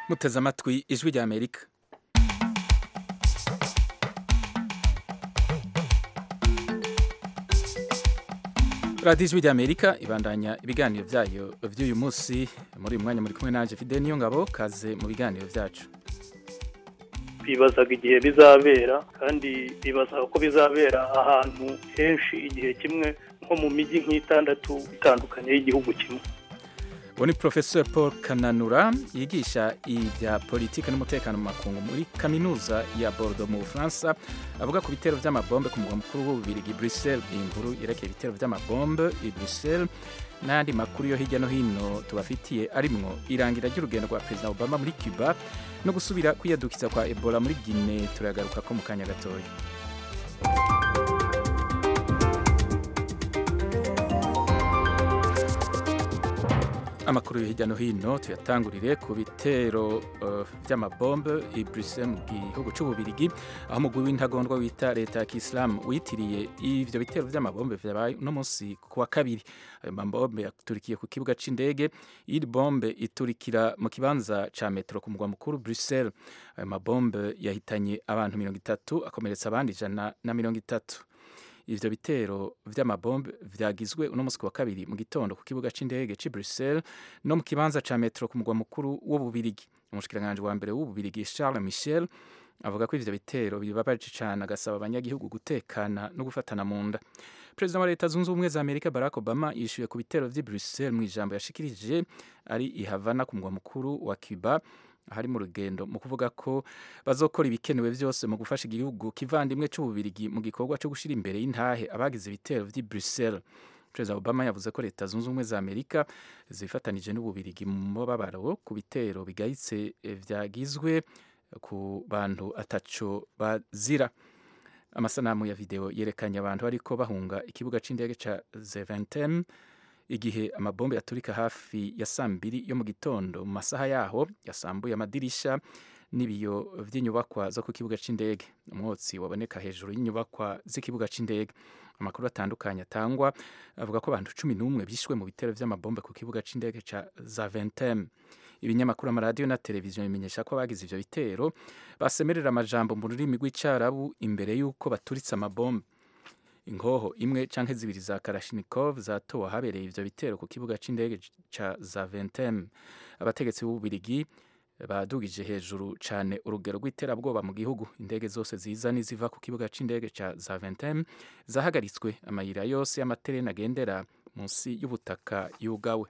muteze amatwi ijwi rya amerika radiyo ijwi rya amerika ibandanya ibiganiro byayo by'uyu munsi muri uyu mwanya muri kumwe nanjye fide niyo ngabo kaze mu biganiro byacu bibazaga igihe bizabera kandi bibazaga ko bizabera ahantu henshi igihe kimwe nko mu mijyi nk'itandatu itandukanye y'igihugu kimwe uwo ni porofesor paul kananura yigisha ibya politiki n'umutekano mu makungu muri kaminuza ya bordeaux mu bufaransa avuga ku bitero by'amabombe ku mugwa mukuru w'ububirigi bruxelles iyi nkuru yerekeye ibitero by'amabombe i bruxelles n'andi makuru yo hirya no hino tubafitiye arimwo irangira ry'urugendo rwa perezida obama muri cuba no gusubira kwiyadukiza kwa ebola muri guine turagaruka ko mu kanya gatoya amakuru yo hirya no hino tuyatangurire ku bitero uh, by'amabombe i Bruxelles mu gihugu c'ububirigi aho umugwi w'intagondwa wita leta ya kisilamu witiriye ivyo bitero by'amabombe vyabaye uno munsi ku wa kabiri ayo mabombe yaturikiye ku kibuga c'indege iri bombe iturikira mu kibanza ca metro ku mugwa mukuru Bruxelles ayo mabombe yahitanye abantu mirongo itatu akomeretsa abandi ijana na mirongo itatu ivyo bitero vy'amabombe vyagizwe uno musi wa kabiri mu gitondo ku kibuga c'indege ci Bruxelles no mu kibanza ca metro ku mugwa mukuru w'ububirigi umushikiranganje wa mbere w'ububirigi Charles Michel avuga ko ivyo bitero bibabaje cane agasaba abanyagihugu gutekana no gufatana mu nda perezida wa leta zunze ubumwe za amerika barack obama yishuye ku bitero vy'i Bruxelles mu ijambo yashikirije ari i Havana ku mugwa mukuru wa Cuba hari mu rugendo mu kuvuga ko bazokora ibikenewe byose mu gufasha igihugu kivandimwe cy'ububirigi mu gikorwa cyo gushyira imbere y'intahe abagize ibitero by'i Bruxelles perezida obama yavuze ko leta zunze ubumwe za amerika zifatanije n'ububirigi mu mubabaro ku bitero bigayitse byagizwe ku bantu ataco bazira amasanamu ya video yerekanye abantu bariko bahunga ikibuga c'indege ca Zaventem igihe amabombe yaturika hafi ya saa mbiri yo mu gitondo mu masaha yaho yasambuye amadirisha n'ibiyo vy'inyubakwa zo ku kibuga c'indege umwotsi waboneka hejuru y'inyubakwa z'ikibuga c'indege amakuru atandukanye atangwa avuga ko abantu cumi n'umwe bishwe mu bitero vy'amabombe ku kibuga c'indege ca Zaventem ibinyamakuru amaradiyo na televiziyo bimenyesha ko abagize ivyo bitero basemerera amajambo mu rurimi rw'icarabu imbere y'uko baturitse amabombe inkoho imwe canke zibiri za Kalashnikov zatowe ahabereye ivyo bitero ku kibuga c'indege ca Zaventem abategetsi b'ububirigi badugije hejuru cane urugero rw'iterabwoba mu gihugu indege zose ziza n'iziva ku kibuga c'indege ca Zaventem zahagaritswe amayira yose y'amatereni agendera munsi y'ubutaka yugawe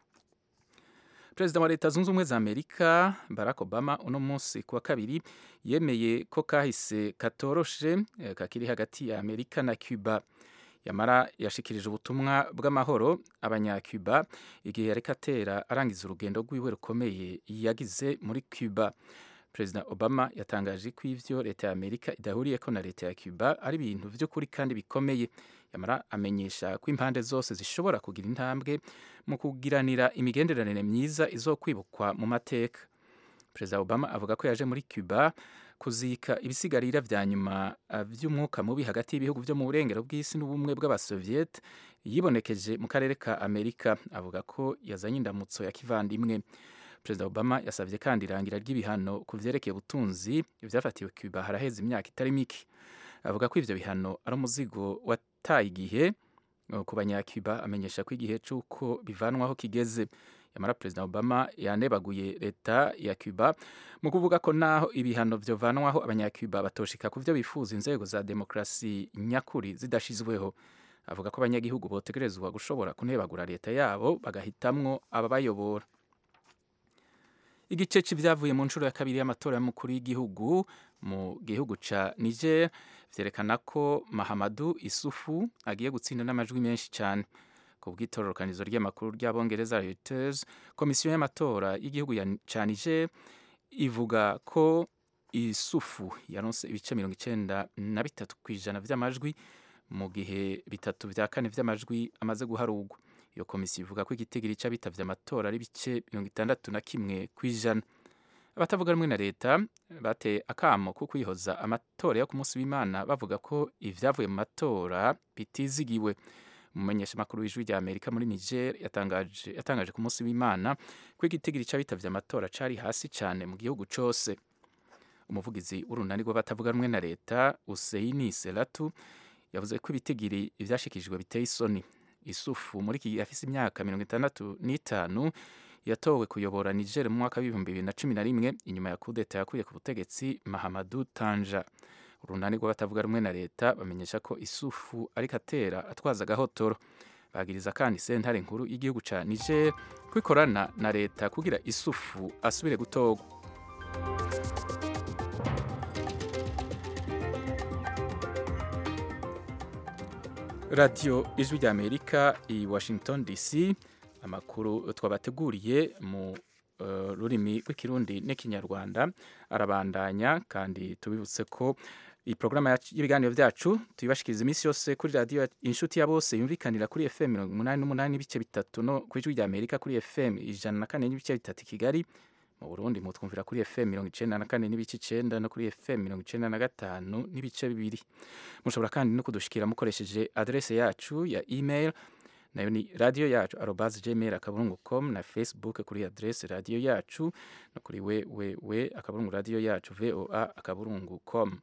perezida wa leta zunze ubumwe za amerika barack obama uno munsi kuwa kabiri yemeye ko kahise katoroshe kakiri hagati ya amerika na cuba yamara yashikirije ubutumwa bw'amahoro abanyacuba igihe yareka atera arangiza urugendo rwiwe rukomeye yagize muri cuba perezida obama yatangaje ko ivyo leta ya amerika idahuriyeko na leta ya cuba ari ibintu vy'ukuri kandi bikomeye yamara amenyesha ko impande zose zishobora kugira intambwe mu kugiranira imigenderanire myiza izokwibukwa mu mateka perezida obama avuga ko yaje muri cuba kuzika ibisigarira vya nyuma vy'umwuka mubi hagati y'ibihugu vyo mu burengero bw'isi n'ubumwe bw'abasoviete yibonekeje mu karere ka amerika avuga ko yazanye indamutso ya kivandimwe perezida obama yasabye kandi irangira ry'ibihano ku vyerekeye ubutunzi vyafatiwe cuba haraheze imyaka itari mike avuga ko ivyo bihano ari umuzigo wataye igihe ku banyacuba amenyesha ko igihe c'uko bivanwaho kigeze yamara perezida obama yanebaguye leta ya cuba mu kuvuga ko naho ibihano vyovanwaho abanyacuba batoshika ku vyo bifuza inzego za demokrasi nyakuri zidashizweho avuga ko abanyagihugu botegerezwa gushobora kunebagura leta yabo bagahitamwo ababayobora igice c'ivyavuye mu nshuro ya kabiri y'amatora y'umukuru w'igihugu mu gihugu ca Niger vyerekana ko Mahamadu Isufu agiye gutsinda n'amajwi menshi cyane ku bw'itororokanizo ry'amakuru ry'abongereza Reuters komisiyo y'amatora y'igihugu ca Niger ivuga ko Isufu yaronse ibice mirongo icenda na bitatu kw'ijana vy'amajwi mu gihe bitatu vya kane vy'amajwi amaze guharugwa iyo komisiyo ivuga ko igitigiri c'abitavye amatora ari bice mirongo itandatu na kimwe kw'ijana abatavuga rumwe na leta bateye akamo ko kwihoza amatora yo ku munsi w'imana bavuga ko ivyavuye mu matora bitizigiwe umumenyeshamakuru w'ijwi rya amerika muri niger yatangaje, yatangaje ku munsi w'imana ko igitigiri c'abitavye amatora cari hasi cane mu gihugu cose umuvugizi w'urunani rw'abatavuga rumwe na leta useini selatu yavuze ko ibitigiri ivyashikijwe biteye isoni isufu muri iki gihe afise imyaka mirongo itandatu n'itanu yatowe kuyobora niger mu mwaka w'ibihumbi bibiri na cumi na rimwe inyuma ya kudeta yakuye ku butegetsi mahamadu tanja urunani rw'abatavuga rumwe na leta bamenyesha ko isufu ariko atera atwaza agahotoro bagiriza kandi sentare nkuru y'igihugu ca niger ko ikorana na leta kugira isufu asubire gutorwa radiyo ijwi rya amerika i washington dc amakuru twabateguriye mu uh, rurimi rw'ikirundi n'ikinyarwanda arabandanya kandi tubibutse ko iyi porogaramu y'ibiganiro byacu tuyibashikiriza iminsi yose kuri radiyo inshuti ya bose yumvikanira kuri fm mirongo umunani n'umunani n'ibice bitatu no ku ijwi rya amerika kuri fm ijana na kane n'ibice bitatu i kigali mu burundi mutwumvira kuri fm mirongo icenda na kane n'ibice icenda no kuri fm mirongo icenda na gatanu n'ibice bibiri mushobora kandi no kudushikira mukoresheje adrese yacu ya email nayo ni radiyo yacu arobas gmail akaburungu com na facebook kuri adrese radiyo yacu no kuri wewewe akaburungu radiyo yacu voa akaburungu com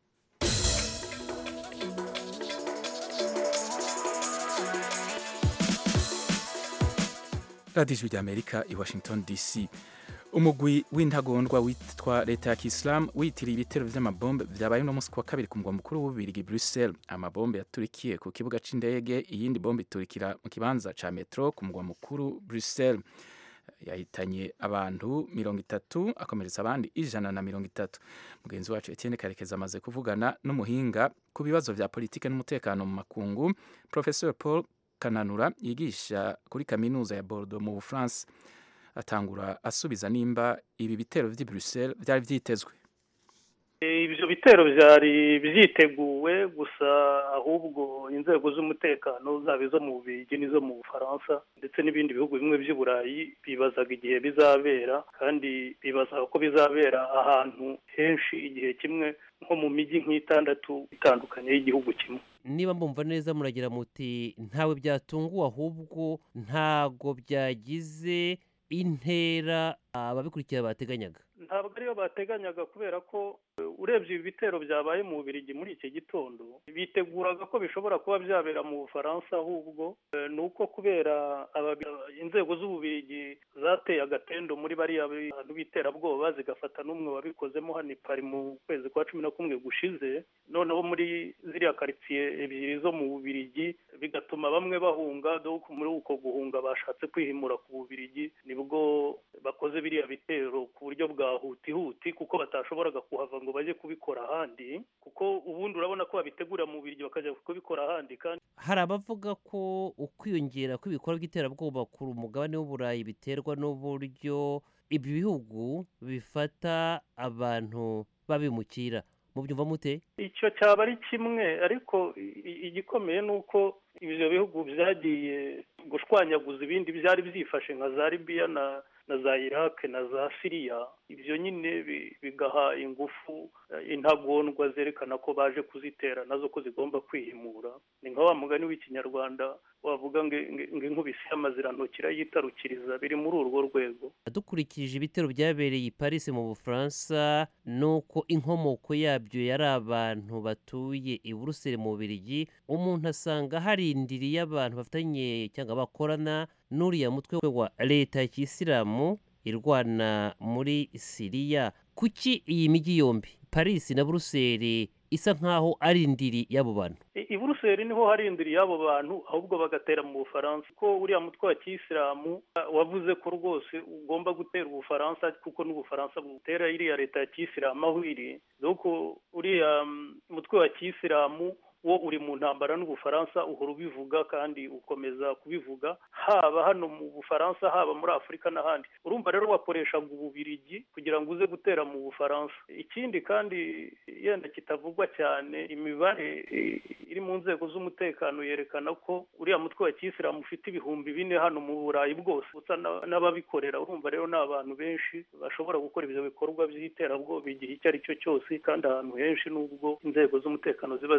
radiyo ijwi rya amerika i washington dc umugwi w'intagondwa witwa leta ya kisilamu witiriye ibitero vy'amabombe vyabaye uno musi wa kabiri ku mugwa mukuru w'ububirigi bruxelles amabombe yaturikiye ku kibuga c'indege iyindi bombe iturikira mu kibanza ca metro ku mugwa mukuru bruxelles yahitanye abantu mirongo itatu akomeretsa abandi ijana na mirongo itatu mugenzi wacu etienne karekezi amaze kuvugana n'umuhinga ku bibazo vya politike n'umutekano mu makungu professeur paul kananura yigisha kuri kaminuza ya bordeaux mu bufaransa atangura asubiza nimba ibi bitero vy'i Bruxelles vyari vyitezwe ibyo bitero byari byiteguwe gusa ahubwo inzego z'umutekano zaba izo mu bubirigi n'izo mu bufaransa ndetse n'ibindi bihugu bimwe by'i burayi bibazaga igihe bizabera kandi bibazaga ko bizabera ahantu henshi igihe kimwe nko mu mijyi nk'itandatu itandukanye y'igihugu kimwe niba mbumva neza muragira muti ntawe byatunguwe ahubwo ntago byagize intera ababikurikira bateganyaga ntabwo ariyo bateganyaga kubera ko urebye ibi bitero byabaye mu bubirigi muri iki gitondo biteguraga ko bishobora kuba byabera mu bufaransa ahubwo ni uko kubera inzego z'ububirigi zateye agatendo muri bariya bantu b'iterabwoba zigafata n'umwe wabikozemo hano pari mu kwezi kwa cumi na kumwe gushize noneho muri ziriya karitsiye ebyiri zo mu bubirigi bigatuma bamwe bahunga muri uko guhunga bashatse kwihimura ku bubirigi nibwo bakoze biriya bitero ku buryo bwa hutihuti kuko batashoboraga kuhava ngo bajye kubikora ahandi kuko ubundi urabona ko babitegura mu biryo bakajya kubikora ahandi kandi hari abavuga ko ukwiyongera kw'ibikorwa by'iterabwoba ku mugabane w'uburayi biterwa n'uburyo ibi bihugu bifata abantu babimukira mubyumva mute icyo cyaba ari kimwe ariko igikomeye ni uko ibyo bihugu byagiye gushwanyaguza ibindi byari byifashe nka za libiya na na za iraq na za siriya ibyo nyine bigaha ingufu intagondwa zerekana ko baje kuzitera nazo ko zigomba kwihimura ni nka wa mugani w'ikinyarwanda wavuga ngo inkubisi y'amazirantoki irayitarukiriza biri muri urwo rwego dukurikije ibitero byabereye i paris mu bufaransa nuko inkomoko yabyo yari abantu batuye i buruseli mu bubirigi umuntu asanga harindiriye abantu bafitanye cyangwa bakorana n'uriya mutwe wa leta ya kisilamu irwana muri siriya kuki iyi mijyi yombi paris na buruseli isa nkaho ari indiri y'abo bantu i buruseli niho hari indiri y'abo bantu ahubwo bagatera mu bufaransa ko uriya mutwe wa kisilamu wavuze ko rwose ugomba gutera ubufaransa kuko n'ubufaransa butera iriya leta ya kisilamu aho iri dore uriya mutwe wa kisilamu wo uri mu ntambara n'ubufaransa uhora ubivuga kandi ukomeza kubivuga haba hano mu bufaransa haba muri afurika n'ahandi urumva rero wakoreshaga ububirigi kugira ngo uze gutera mu bufaransa ikindi kandi yenda kitavugwa cyane imibare iri mu nzego z'umutekano yerekana ko uriya mutwe wa kisilamu ufite ibihumbi bine hano mu burayi bwose usa n'ababikorera urumva rero ni abantu benshi bashobora gukora ibyo bikorwa by'iterabwoba igihe icyo ari cyo cyose kandi ahantu henshi n'ubwo inzego z'umutekano ziba zikanuye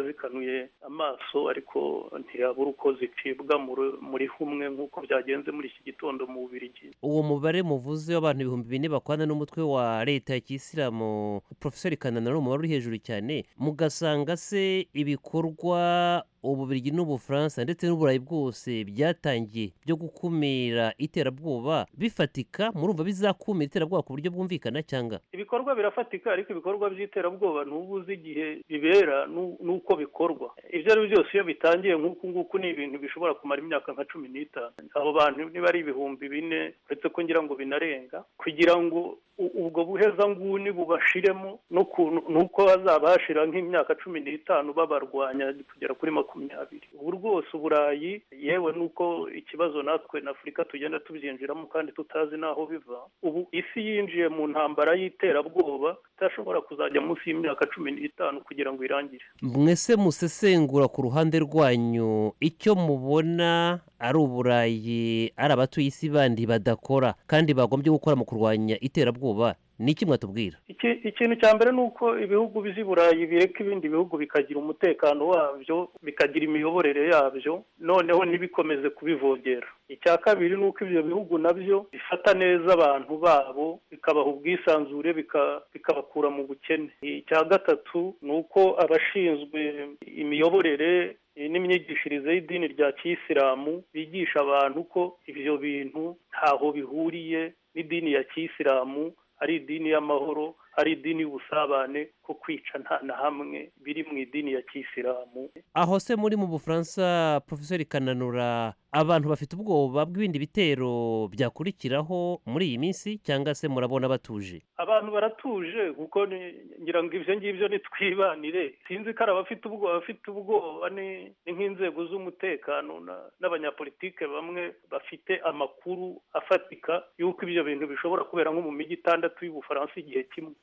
zicanye amaso ariko ntiyabura uko zicibwa muri humwe nk'uko byagenze muri iki gitondo mu bubirigi uwo mubare muvuze w'abantu ibihumbi bine bakwana n'umutwe wa leta ya kisilamu porofesori kanana ni umubare uri hejuru cyane mugasanga se ibikorwa ububirigi n'ubufaransa ndetse n'uburayi bwose byatangiye byo gukumira iterabwoba bifatika murumva bizakumira iterabwoba ku buryo bwumvikana cyangwa ibikorwa birafatika ariko ibikorwa by'iterabwoba ntuba uzi igihe bibera n'uko bikorwa ibyo ari byo byose iyo bitangiye nk'uku nguku ni ibintu bishobora kumara imyaka nka cumi n'itanu abo bantu niba ari ibihumbi bine uretse ko ngira ngo binarenga kugira ngo ubwo buhezanguni bubashiremo n'uko hazaba hashira nk'imyaka cumi n'itanu babarwanya kugera kuri makumyabiri ubu rwose uburayi yewe n'uko ikibazo natwe na afurika tugenda tubyinjiramo kandi tutazi n'aho biva ubu isi yinjiye mu ntambara y'iterabwoba idashobora kuzajya munsi y'imyaka cumi n'itanu kugira ngo irangire mwese musesengura ku ruhande rwanyu icyo mubona ari uburayi ari abatuye isi bandi badakora kandi bagombye gukora mu kurwanya iterabwoba ni iki mwatubwira ikintu cya mbere ni uko ibihugu by'i burayi bireka ibindi bihugu bikagira umutekano wabyo bikagira imiyoborere yabyo noneho ntibikomeze kubivogera icya kabiri ni uko ibyo bihugu nabyo bifata neza abantu babo bikabaha ubwisanzure bikabakura mu bukene icya gatatu ni uko abashinzwe imiyoborere n'imyigishirize y'idini rya kisilamu bigisha abantu ko ibyo bintu ntaho bihuriye n'idini ya kisilamu ari idini y'amahoro ari idini y'ubusabane ko kwica nta na hamwe biri mu idini ya kisilamu aho se muri mu bufaransa porofesori kananura abantu bafite ubwoba bw'ibindi bitero byakurikiraho muri iyi minsi cyangwa se murabona batuje abantu baratuje kuko ngira ngo ibyo ngibyo nitwibanire sinzi ko ari abafite ubwoba abafite ubwoba ni nk'inzego z'umutekano n'abanyapolitike bamwe bafite amakuru afatika y'uko ibyo bintu bishobora kubera nko mu mijyi itandatu y'ubufaransa igihe kimwe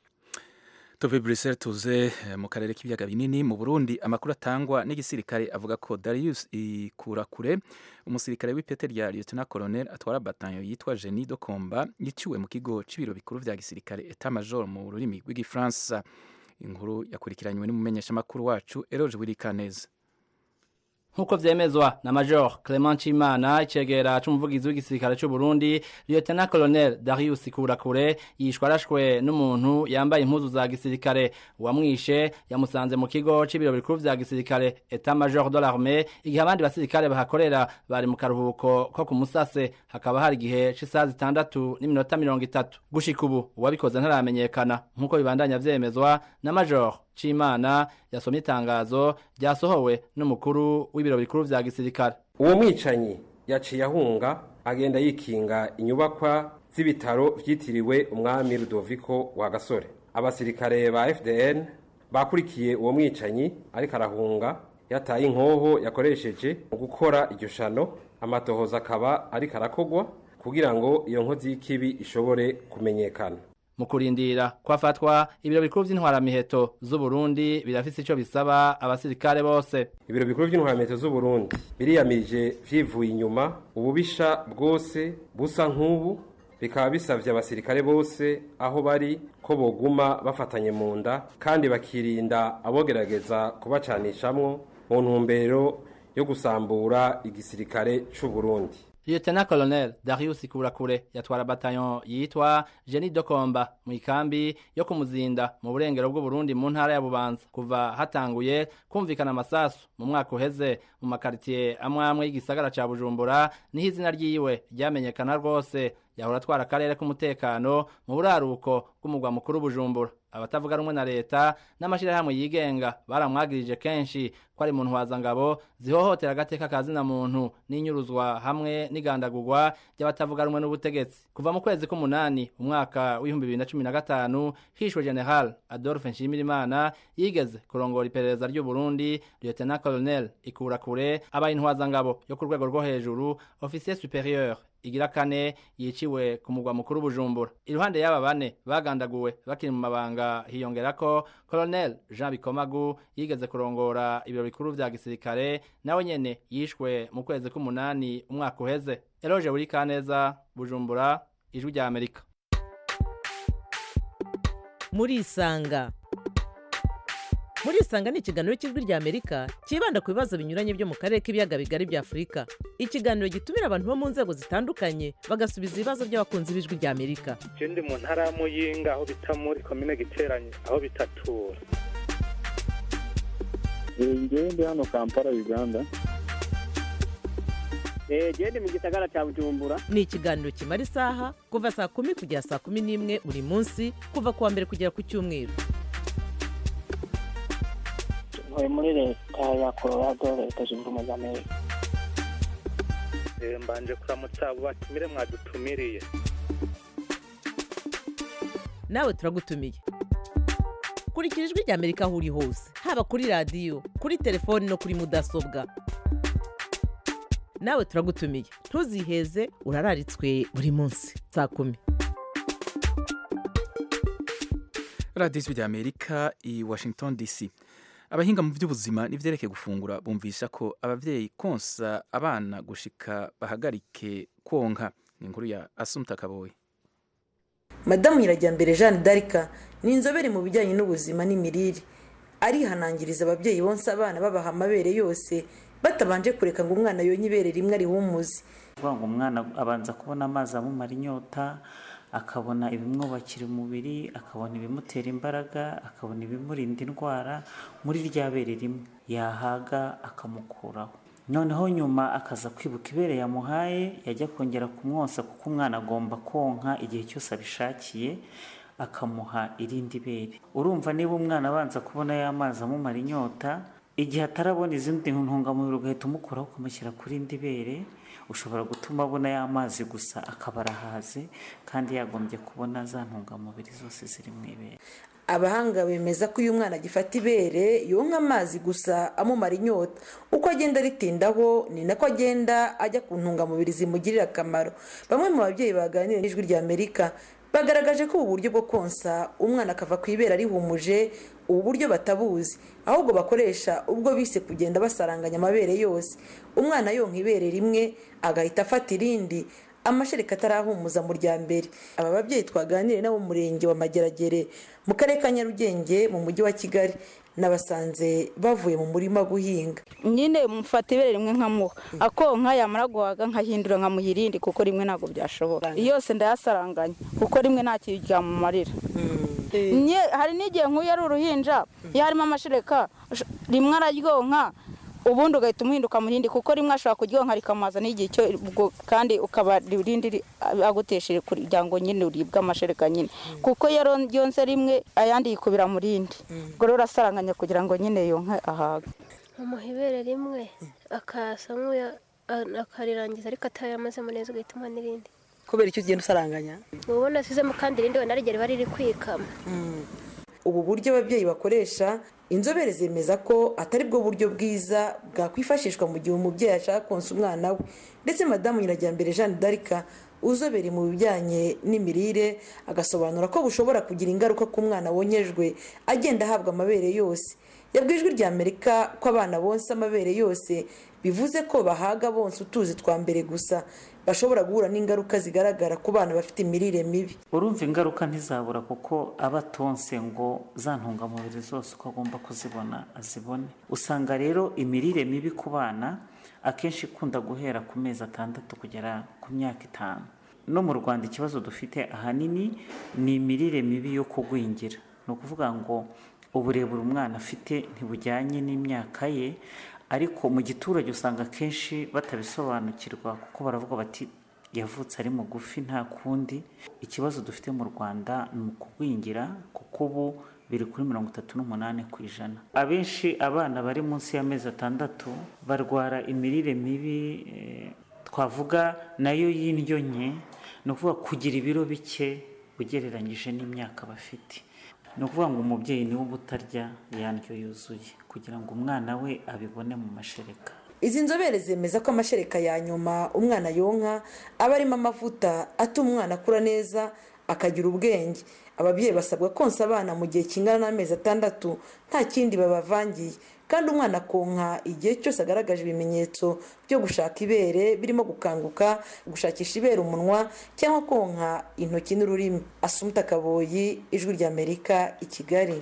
tuve Brussels tuze mu karere k'ibiyaga binini mu Burundi amakuru atangwa n'igisirikare avuga ko Darius Ikurakure umusirikare w'ipete rya Lieutenant Colonel atwara batanyo yitwa Jenny Dokomba yiciwe mu kigo c'ibiro bikuru vya gisirikare Etat Major mu rurimi rw'igifaransa inkuru yakurikiranywe n'umumenyeshamakuru wacu Eroge Wirikaneza nkuko vyemezwa na Major Clement Chimana icegera c'umuvugizi w'igisirikare c'u Burundi Lieutenant Colonel Darius Kurakure yishwe arashwe n'umuntu yambaye impuzu za gisirikare uwamwishe yamusanze mu kigo c'ibiro bikuru vya gisirikare Etat Major de l'Armée igihe abandi basirikare bahakorera bari mu karuhuko ko ku musase hakaba hari igihe c'isaha zitandatu n'iminota mirongo itatu gushika ubu uwabikoze ntaramenyekana nkuko bibandanya vyemezwa na Major Chimana yasomye itangazo ryasohowe n'umukuru w'ibiro bikuru vya gisirikare uwo mwicanyi yaciye ahunga agenda yikinga inyubakwa z'ibitaro vyitiriwe umwami Rudoviko wa Gasore abasirikare ba FDN bakurikiye uwo mwicanyi ariko arahunga yataye inkoho yakoresheje mu gukora iryo shano amatohoza akaba ariko arakogwa kugira ngo iyo nkozi y'ikibi ishobore kumenyekana mu kurindira kwafatwa ibiro bikuru by'intwaramiheto z'u Burundi birafise ico bisaba abasirikare bose ibiro bikuru by'intwaramiheto z'u Burundi biriyamirije vyivuye inyuma ububisha bwose busa nk'ubu bikaba bisavye abasirikare bose aho bari ko boguma bafatanye mu nda kandi bakirinda abogerageza kubacanishamwo mu ntumbero yo gusambura igisirikare c'u Burundi Lieutenant Colonel Darius Kurakure yatwara bataillon yitwa Jenny Dokomba mu ikambi yo kumuzinda mu burengero bw'u Burundi mu ntara ya Bubanza kuva hatanguye kumvikana amasasu mu mwaka uheze mu makaritiye amwe amwe y'igisagara ca Bujumbura niho izina ryiwe ryamenyekana rwose yahora atwara akarere k'umutekano mu buraruko bw'umugwa mukuru Bujumbura abatavuga rumwe na leta n'amashirahamwe yigenga baramwagirije kenshi ko ari mu ntwazangabo zihohotera agateka kazina muntu n'inyuruzwa hamwe n'igandagurwa ry'abatavuga rumwe n'ubutegetsi kuva mu kwezi k'umunani umwaka w'ibihumbi bibiri na cumi na gatanu hishwe general adolphe nshimirimana yigeze kurongora iperereza ry'u burundi lieutenant colonel ikurakure abaye intwazangabo yo ku rwego rwo hejuru officier superieur igira kane yiciwe ku mugwa mukuru bujumbura iruhande y'aba bane bagandaguwe bakiri mu mabanga hiyongera ko colonel jean bikomagu yigeze kurongora ibiro bikuru vya gisirikare nawe nyene yishwe mu kwezi k'umunani umwaka uheze eloge buri kaneza bujumbura ijwi rya amerika murisanga murisanga ni ikiganiro cy'ijwi ry'amerika cyibanda ku bibazo binyuranye byo mu karere k'ibiyaga bigari bya afurika ikiganiro gitumira abantu bo mu nzego zitandukanye bagasubiza ibibazo by'abakunzi b'ijwi ry'amerika je ndi mu ntara ya muyinga aho bita muri komine giteranye aho bitatura ngewe ndi hano kampala uganda gende mu gisagara cya bujumbura ni ikiganiro kimara isaha kuva saa kumi kugera saa kumi n'imwe buri munsi kuva ku wa mbere kugera ku cyumweru ntuye muri leta ya colorado leta zunze ubumwe za amerika Eh, mbanje kuramutsa abo batumire mwadutumiriye nawe turagutumiye kurikira ijwi ry'amerika aho uri hose haba kuri radiyo kuri telefoni no kuri mudasobwa nawe turagutumiye ntuziheze urararitswe buri munsi saa kumi radiyo ijwi ry'amerika i washington dc abahinga mu by'ubuzima n'ibyerekeye gufungura bumvisha ko ababyeyi konsa abana gushika bahagarike konka ni inkuru ya asumta kaboye madamu nyirajyambere jeanne d'arc ni inzobere mu bijyanye n'ubuzima n'imirire arihanangiriza ababyeyi bonsa abana babaha amabere yose batabanje kureka ngo umwana yonye ibere rimwe arihumuze kuvuga ngo umwana abanza kubona amazi amumara inyota akabona ibimwubakira umubiri akabona ibimutera imbaraga akabona ibimurinda indwara muri rya bere rimwe yahaga akamukuraho noneho nyuma akaza kwibuka ibere yamuhaye yajya kongera kumwonsa kuko umwana agomba konka igihe cyose abishakiye akamuha irindi bere urumva niba umwana abanza kubona ya mazi amumara inyota igihe atarabona izindi ntungamubiri ugahita umukuraho ukamushyira ku rindi bere ushobora gutuma abona ya mazi gusa akaba arahaze kandi yagombye kubona za ntungamubiri zose ziri mu ibere abahanga bemeza ko iyo umwana agifata ibere yonka amazi gusa amumara inyota uko agenda aritindaho ni nako agenda ajya ku ntungamubiri zimugirira akamaro bamwe mu babyeyi baganira n'ijwi rya amerika bagaragaje ko ubu buryo bwo konsa umwana akava ku ibere arihumuje ubu buryo batabuzi ahubwo bakoresha ubwo bise kugenda basaranganya amabere yose umwana yonka ibere rimwe agahita afata irindi amashereka atarahumuza mu rya mbere aba babyeyi twaganiriye nabo mu murenge wa mageragere mu karere ka nyarugenge mu mujyi wa kigali nabasanze bavuye mu murima guhinga nyine mufata ibere rimwe nkamuha akonka yamara guhaga nkahindura nkamuha irindi kuko rimwe ntabwo byashoboka yose ndayasaranganya kuko rimwe nta kintu ryamumarira hari n'igihe nk'uyu ari uruhinja iyo harimo amashereka rimwe araryonka ubundi ugahita umuhinduka mu rindi kuko rimwe ashobora kuryonka rikamaza n'igihe cyo kandi ukaba irindi agutesheje kugira ngo nyine uribwe amashereka nyine kuko iyo ryonse rimwe ayandi yikubira mu rindi ubwo rero urasaranganya kugira ngo nyine yonke ahaga umuha ibere rimwe akasa nk'uya akarirangiza ariko atayamazemo neza ugahita umuha n'irindi kubera icyo ugenda usaranganya ubona asizemo kandi irindi wenda rigera riba riri kwikama ubu buryo ababyeyi bakoresha inzobere zemeza ko atari bwo buryo bwiza bwakwifashishwa mu gihe umubyeyi ashaka konsa umwana we ndetse madamu nyirajyambere jeanne d'arc uzobere mu bijyanye n'imirire agasobanura ko bushobora kugira ingaruka ku mwana wonyejwe agenda ahabwa amabere yose yabwiye ijwi rya amerika ko abana bonsa amabere yose bivuze ko bahaga bonsa utuzi twa mbere gusa bashobora guhura n'ingaruka zigaragara ku bana bafite imirire mibi urumva ingaruka ntizabura kuko aba atonse ngo za ntungamubiri zose uko agomba kuzibona azibone usanga rero imirire mibi ku bana akenshi ikunda guhera ku mezi atandatu kugera ku myaka itanu no mu rwanda ikibazo dufite ahanini ni imirire mibi yo kugwingira ni ukuvuga ngo uburebure umwana afite ntibujyanye n'imyaka ye ariko mu giturage usanga akenshi batabisobanukirwa kuko baravuga bati yavutse ari mugufi nta kundi ikibazo dufite mu rwanda ni ukugwingira kuko ubu biri kuri mirongo itatu n'umunani ku ijana abenshi abana bari munsi y'amezi atandatu barwara imirire mibi twavuga nayo y'indyo nke ni ukuvuga kugira ibiro bike ugereranyije n'imyaka bafite ni ukuvuga ngo umubyeyi niwe uba utarya ya ndyo yuzuye kugira ngo umwana we abibone mu mashereka izi nzobere zemeza ko amashereka ya nyuma umwana yonka aba arimo amavuta atuma umwana akura neza akagira ubwenge ababyeyi basabwa konsa abana mu gihe kingana n'amezi atandatu nta kindi babavangiye kandi umwana akonka igihe cyose agaragaje ibimenyetso byo gushaka ibere birimo gukanguka gushakisha ibere umunwa cyangwa konka intoki n'ururimi asumuta kaboyi ijwi ry'amerika i kigali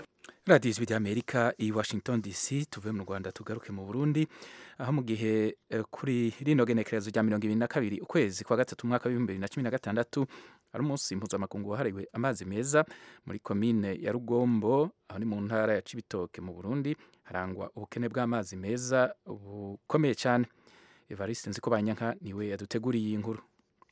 radiyo ijwi ry'amerika i washington dc tuve mu rwanda tugaruke mu burundi aho mu gihe eh, kuri rino genekerezo rya mirongo ibiri na kabiri ukwezi kwa gatatu umwaka w'ibihumbi bibiri na cumi na gatandatu ari umunsi mpuzamakungu wahariwe amazi meza muri komine ya rugombo aho ni mu ntara ya cibitoke mu burundi harangwa ubukene bw'amazi meza bukomeye cyane evariste nziko banyanka niwe yaduteguriye iyi nkuru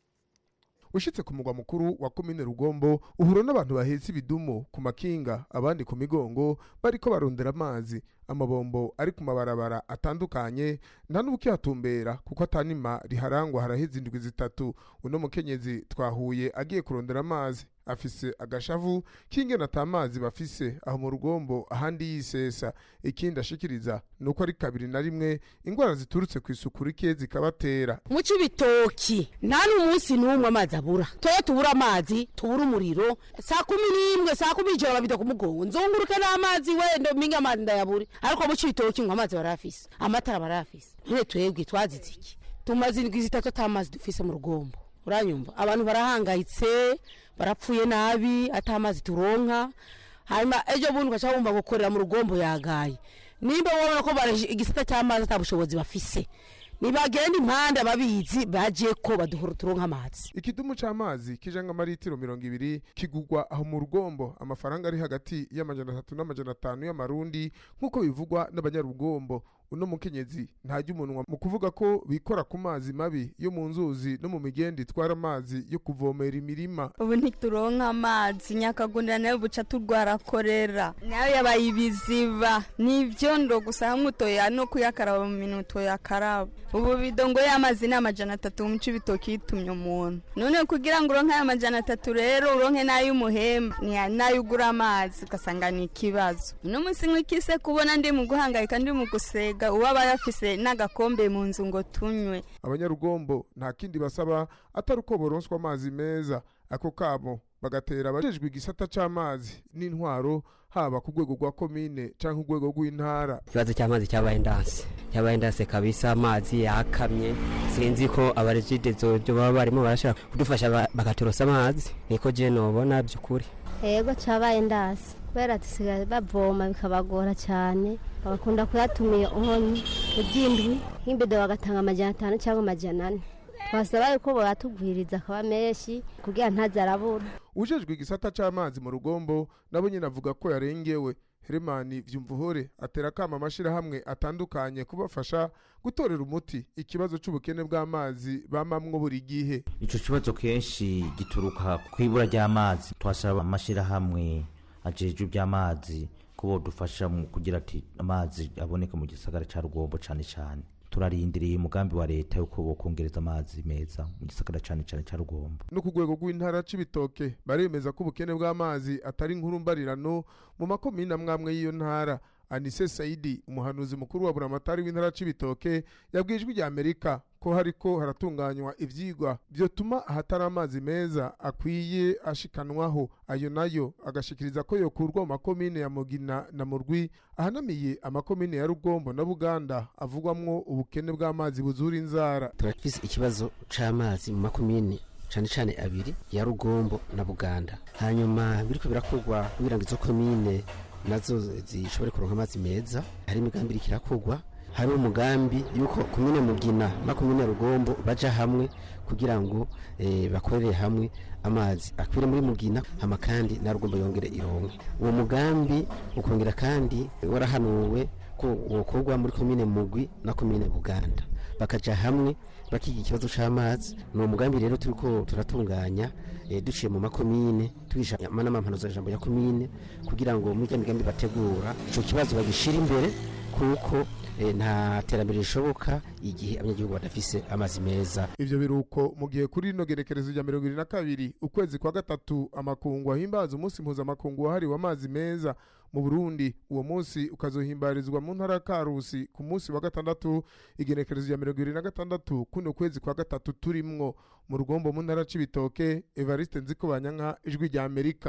ushitse ku mugwa mukuru wa komine rugombo uhura n'abantu bahetse ibidumu ku makinga abandi ku migongo bariko barondera amazi amabombo ari ku mabarabara atandukanye nta n'ubukihatumbera kuko atanima riharangwa haraheze indwi zitatu uno mukenyezi twahuye agiye kurondera amazi afise agashavu k'ingene ata mazi bafise aho mu rugombo ahandi yisesa ikindi ashikiriza ni uko ari kabiri na rimwe ingwara ziturutse ku isuku rike zikabatera mu cibitoki nta n'umunsi n'umwe amazi abura toye tubura amazi tubura umuriro saa kumi n'imwe saa kumi ijoro babita ku mugongo nzunguruke n'amazi wenda minga amazi ndayabure ariko mu cibitoki ngo amazi barafise amatara barafise none twebwe twazize iki tumaze indwi zitatu ata mazi dufise mu rugombo uranyumva abantu barahangayitse barapfuye nabi ata mazi turonka hanyuma ejo bundi ugaca wumva gukorera mu rugombo yagaye nimba wabona ko baraje igisata cy'amazi ata bushobozi bafise nibagenda impande ababizi baje ko baduhora turonka amazi ikidumu c'amazi kijanga amaritiro mirongo ibiri kigugwa aho mu rugombo amafaranga ari hagati y'amajana atatu n'amajana atanu y'amarundi nk'uko bivugwa n'abanyarugombo uno mukenyezi ntajya umunwa mu kuvuga ko bikora ku mazi mabi yo mu nzuzi no mu migenda itwara amazi yo kuvomera imirima ubu ntituronka amazi nyakagundira nayo buca turwara korera nayo yabaye ibiziba n'ivyondo gusa hamwe utoya no kuyakaraba mu minwe utoyakaraba ubu bidongo y'amazi ni amajana atatu mu cibitoki yitumye umuntu none kugira ngo uronke ayo majana atatu rero uronke n'ay'umuhemba n'ayo ugura amazi ugasanga ni ikibazo uno munsi nk'ikise kubona ndi mu guhangayika ndi mu gusega uwaba yafise n'agakombe mu nzu ngo tunywe abanyarugombo nta kindi basaba atari uko boronswa amazi meza ako kabo bagatera abajejwe igisata c'amazi n'intwaro haba ku rwego rwa komine canke urwego rw'intara ikibazo cy'amazi cyabaye ndanse cyabaye ndanse kabisa amazi yakamye sinzi ko abarejide zojo baba barimo barashaka kudufasha bakaturosa amazi niko je nobona by'ukuri yego cyabaye ndasi kubera dusigaye bavoma bikabagora cyane bagakunda kuyatumira inkonyi iby'indwi nk'imbido bagatanga amajana atanu cyangwa amajana ane twasaba yuko boyatugwiriza akaba menshi kugira ntaze arabura ujejwe igisata c'amazi mu rugombo nabo nyine avuga ko yarengewe heremani vyumvuhore atera kama amashirahamwe atandukanye kubafasha gutorera umuti ikibazo c'ubukene bw'amazi bamamwo buri gihe ico kibazo kenshi gituruka kw'ibura ry'amazi twasaba amashirahamwe ajejwe iby'amazi ko bodufasha mu kugira ati amazi aboneka mu gisagara ca rugombo cane cane turarindiriye umugambi wa leta yuko bokongereza amazi meza mu gisagara cane cane ca rugombo no ku rwego rw'intara c'ibitoke baremeza ko ubukene bw'amazi atari inkuru mbarirano mu makomine amwamwe y'iyo ntara anise saidi umuhanuzi mukuru wa buramatari w'intara c'ibitoke yabwiye ijwi rya amerika ko hariko haratunganywa ivyigwa vyotuma ahatari amazi meza akwiye ashikanwaho ayo nayo agashikiriza ko yokurwa mu makomine ya mugina na murwi ahanamiye amakomine ya rugombo na buganda avugwamwo ubukene bw'amazi buzura inzara turafise ikibazo c'amazi mu makomine cane cane abiri ya rugombo na buganda hanyuma biriko birakorwa kugira ngo izo komine nazo zishobore kuronka amazi meza hari imigambi iriko irakorwa hari umugambi yuko komine mugina na komine rugombo baja hamwe kugira ngo eh, bakorere hamwe amazi akwire muri mugina hama kandi na rugombo yongere ironke uwo mugambi ukongera kandi warahanuwe ko wokorwa muri komine mugwi na komine buganda bakaja hamwe bakiga ikibazo c'amazi ni umugambi rero turiko turatunganya e, duciye mu makomine tugisha n'amampanuzo jambo ya komine kugira ngo muri migambi bategura ico kibazo bagishira imbere kuko e, nta terambere rishoboka igihe abanyagihugu badafise amazi meza ivyo biruko mu gihe kuri rino gerekerezo rya mirongo ibiri na kabiri ukwezi kwa gatatu amakungu ahimbaza umunsi mpuzamakungu wahariwe amazi meza mu burundi uwo munsi ukazohimbarizwa mu ntara ya karusi ku munsi wa gatandatu igenekerezo rya mirongo ibiri na gatandatu kuno kwezi kwa gatatu turimwo mu rugombo mu ntara c'ibitoke evariste nziko banyanka ijwi rya amerika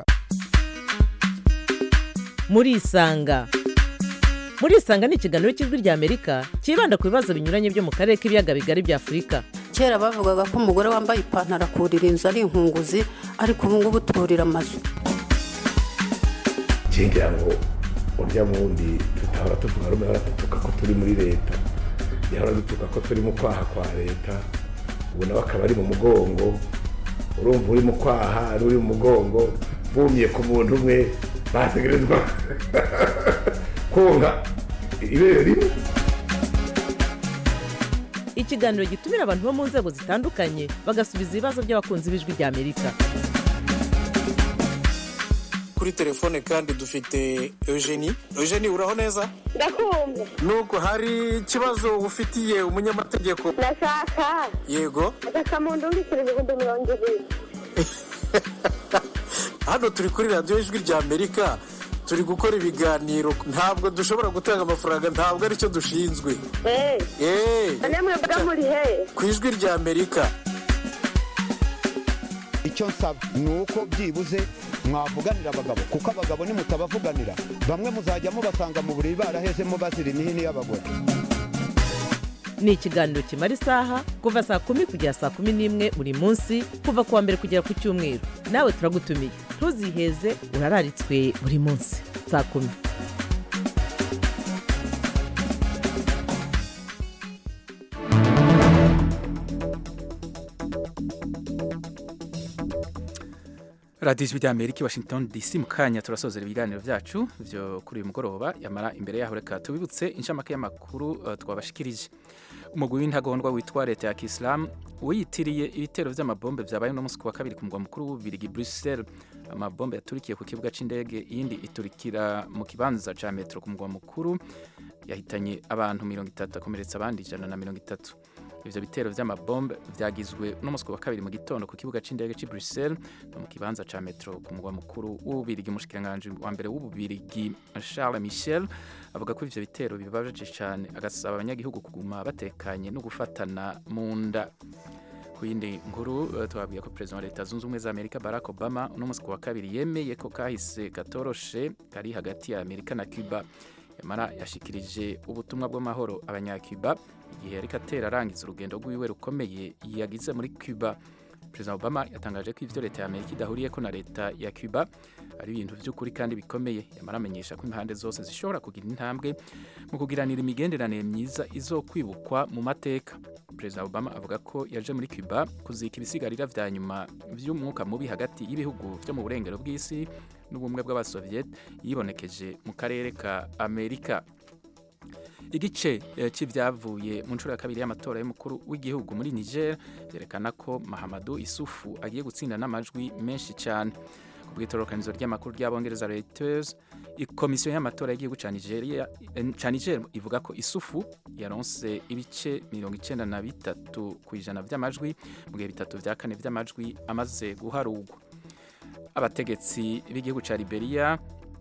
murisanga murisanga ni ikiganiro cy'ijwi rya amerika cyibanda ku bibazo binyuranye byo mu karere k'ibiyaga bigari bya afurika kera bavugaga ko umugore wambaye ipantaro akurira inzu ari inkunguzi ariko ubu ngubu turira amazu ngira ngo urya wundi tutahora tuvuga rumwe ahora dutuka ko turi muri leta yahora dutuka ko turi mu kwaha kwa leta ubu nawe akaba ari mu mugongo urumva uri mu kwaha ari uri mu mugongo bumye ku muntu umwe bategerezwa konga ibere rimwe ikiganiro gitumira abantu bo mu nzego zitandukanye bagasubiza ibibazo by'abakunzi b'ijwi ry'amerika kuri telefone kandi dufite eugenie eugenie uraho neza ndakumva nubwo hari ikibazo ufitiye umunyamategeko ndashaka yego agasamundu w'ibiceri ibihumbi mirongo ibiri hano turi kuri radiyo ijwi rya amerika turi gukora ibiganiro ntabwo dushobora gutanga amafaranga ntabwo aricyo dushinzwe eee none mwebwe muri he ku ijwi rya amerika icyo nsaba ni uko byibuze mwavuganira abagabo kuko abagabo nimutabavuganira bamwe muzajya mubasanga mu buriri barahezemo bazira imihini y'abagore ni ikiganiro kimara isaha kuva saa kumi kugera saa kumi n'imwe buri munsi kuva ku wa mbere kugera ku cyumweru nawe turagutumiye ntuziheze urararitswe buri munsi saa kumi radiyo ijwi ry'amerika i washington dc mu kanya turasozera ibiganiro byacu byo kuri uyu mugoroba yamara imbere yaho reka tubibutse inshamake y'amakuru uh, twabashikirije umugwi w'intagondwa witwa leta ya kisilamu wiyitiriye ibitero by'amabombe byabaye uno munsi ku wa kabiri ku mugwa mukuru w'ububirigi bruxelles amabombe yaturikiye ku kibuga cy'indege iyindi iturikira mu kibanza cya metero ku mugwa mukuru yahitanye abantu mirongo itatu akomeretsa abandi ijana na mirongo itatu ivyo bitero vy'amabombe vyagizwe uno munsi wa kabiri mu gitondo ku kibuga c'indege c'i Bruxelles no mu kibanza ca metro ku mugwa mukuru w'ububirigi umushikiranganji wa mbere w'ububirigi Charles Michel avuga ko ivyo bitero bibabaje cane agasaba abanyagihugu kuguma batekanye no gufatana mu nda ku yindi nkuru twabwiye ko perezida wa leta zunze ubumwe za amerika barack obama uno munsi wa kabiri yemeye ko kahise katoroshe kari hagati ya amerika na cuba yamara yashikirije ubutumwa bw'amahoro abanyacuba igihe yariko atera arangiza urugendo rw'iwe rukomeye yagize muri cuba perezida obama yatangaje ko ivyo leta ya amerika idahuriyeko na leta ya cuba ari ibintu vy'ukuri kandi bikomeye yamara amenyesha ko impande zose zishobora kugira intambwe mu kugiranira imigenderanire myiza izokwibukwa mu mateka perezida obama avuga ko yaje muri cuba kuzika ibisigarira vya nyuma vy'umwuka mubi hagati y'ibihugu vyo mu burengero bw'isi n'ubumwe bw'abasoviet yibonekeje mu karere ka amerika igice cy'ibyavuye mu nshuro ya kabiri y'amatora y'umukuru w'igihugu muri niger byerekana ko mahamadu isufu agiye gutsinda n'amajwi menshi cyane ku bw'itororokanizo ry'amakuru ry'abongereza reuters komisiyo y'amatora y'igihugu cya niger ivuga ko isufu yaronse ibice mirongo icyenda na bitatu ku ijana by'amajwi mu gihe bitatu bya kane by'amajwi amaze guharugwa abategetsi b'igihugu cya liberia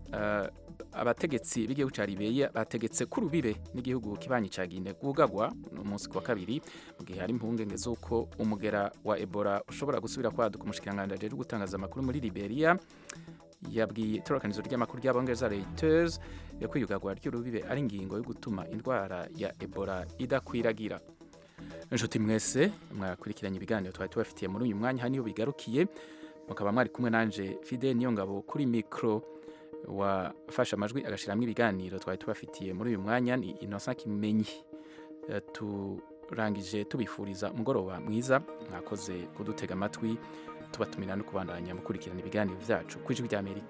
abategetsi b'igihugu cya Liberia bategetse ko urubibe n'igihugu kibanyi cya Guinea bwugagwa umunsi wa kabiri mu gihe hari impungenge z'uko umugera wa Ebola ushobora gusubira kwaduka umushikiranganji ajejwe gutangaza amakuru muri Liberia yabwiye itorokanizo ry'amakuru ry'abongereza Reuters yo kwiyugagwa ry'urubibe ari ingingo yo gutuma indwara ya Ebola idakwiragira inshuti mwese mwakurikiranye ibiganiro twari tubafitiye muri uyu mwanya hano bigarukiye mukaba mwari kumwe nanje Fidel Niyongabo kuri mikro wafashe amajwi agashyiramo ibiganiro twari tubafitiye muri uyu mwanya ni inosa kimenyi turangije tubifuriza umugoroba mwiza mwakoze kudutega amatwi tubatumira no kubandanya mukurikirana ibiganiro byacu ku ijwi ry'amerika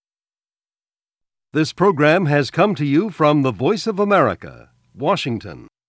This program has come to you from the Voice of America, Washington.